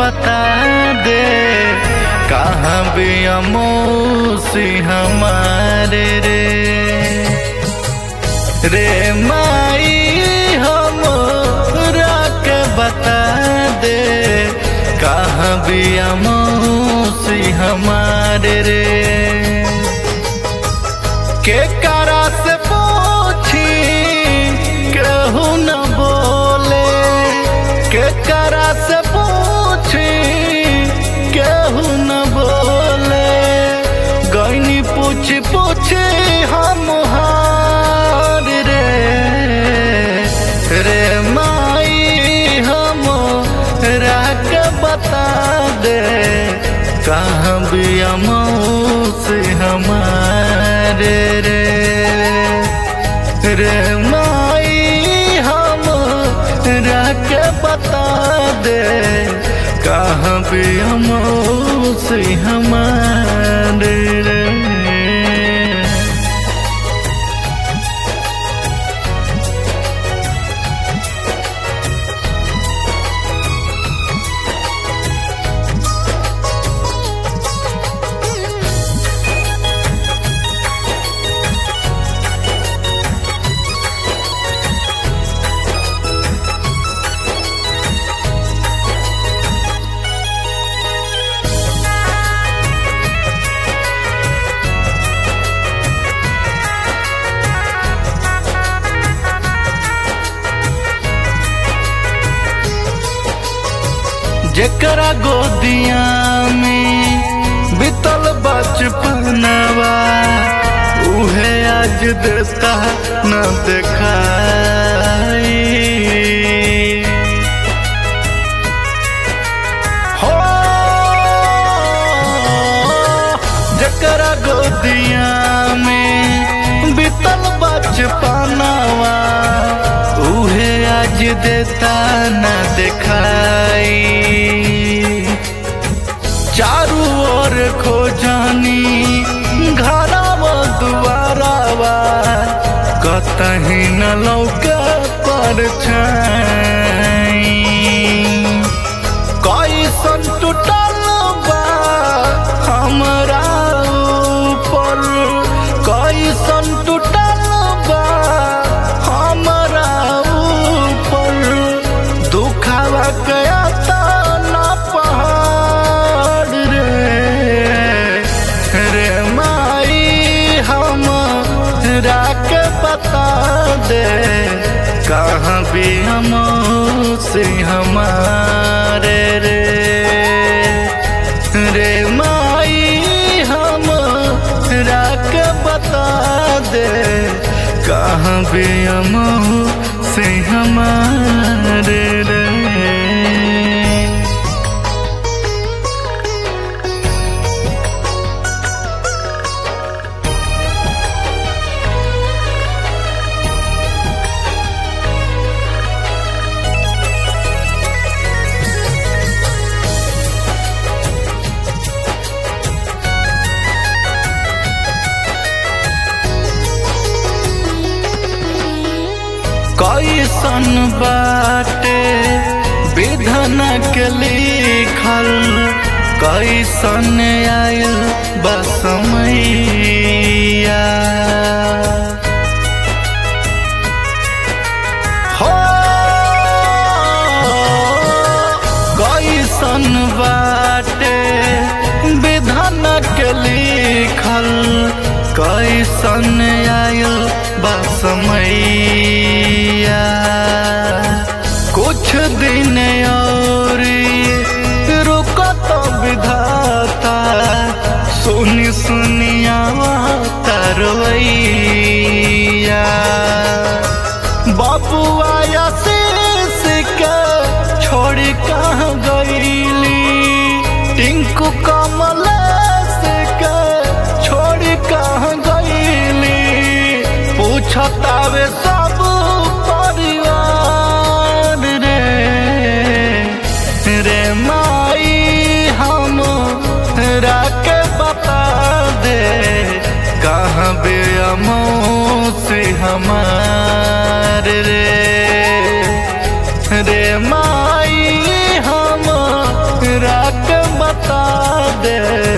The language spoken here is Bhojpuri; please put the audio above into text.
बता दे कहाँ भी अमोसी हमारे रे रे माई हम के बता दे कहाँ भी अमोसी हमारे रे के करा से पूछी कहू न बोले के करा से पूछी कहू न बोले गईनी पूछ पूछ हम हार रे रे माई हम राख बता दे कहाँ भी से हमारे रे रे माई हम राख बता दे कहाँ भी से हमारे रे जेकरा गोदिया में बितल बचपनवा उहे आज देता न देखाई हो जेकरा गोदिया में बितल बचपनवा उहे आज देता न दिखाई चारू ओर खोजानी घरवा दुआरावा कतही न लौका पर कैसन टूटल बा हमरा ऊपर कैसन टूटल बा हमरा ऊपर दुखावा गया न पहाड़ रे रे माई हम राख बता दे कहाँ भी हम से हमारे रे रे माई हम राख बता दे कहाँ भी हम से हमारे रे कैसन बाटे विधन के लिखल कैसन आयल बसमैया हो कैसन बाटे विधन के लिखल कैसन आयल बसमैया कुछ दिन और रुको तो विधाता सुनी सुनिया तरवैया बाबुआ आशीष के छोड़ कहाँ गईली टिंकू कमल के छोड़ कहाँ गईली पूछतावे सब परिवार रे रे माई हम राख बता दे कहाँ बे से हमारे रे रे माई हम बता दे